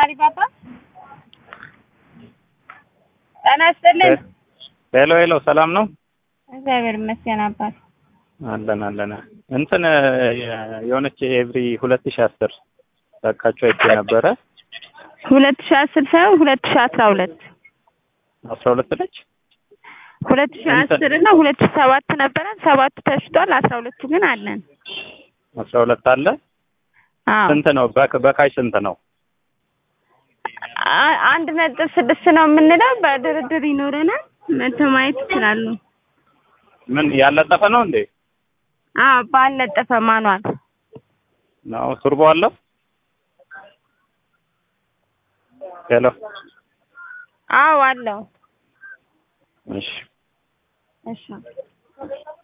አሊባባ ጤና ይስጥልን። ሄሎ ሄሎ፣ ሰላም ነው? እግዚአብሔር ይመስገን አባት። አለን አለን። እንትን የሆነች ኤቭሪ ሁለት ሺህ አስር ለቃችሁ አይቼ ነበረ። ሁለት ሺህ አስር ሳይሆን ሁለት ሺህ አስራ ሁለት አስራ ሁለት ነች። ሁለት ሺህ አስር እና ሁለት ሺህ ሰባት ነበረን። ሰባቱ ተሽጧል። አስራ ሁለቱ ግን አለን። አስራ ሁለት አለ። አዎ ስንት ነው? በክ- በካሽ ስንት ነው? አ- አንድ ነጥብ ስድስት ነው የምንለው። በድርድር ይኖረናል። መተው ማየት ይችላሉ። ምን ያለጠፈ ነው እንዴ? አዎ ባልነጠፈ ማኗል ነው ቱርቦ አለው? ሄሎ አዎ አለው። እሺ እሺ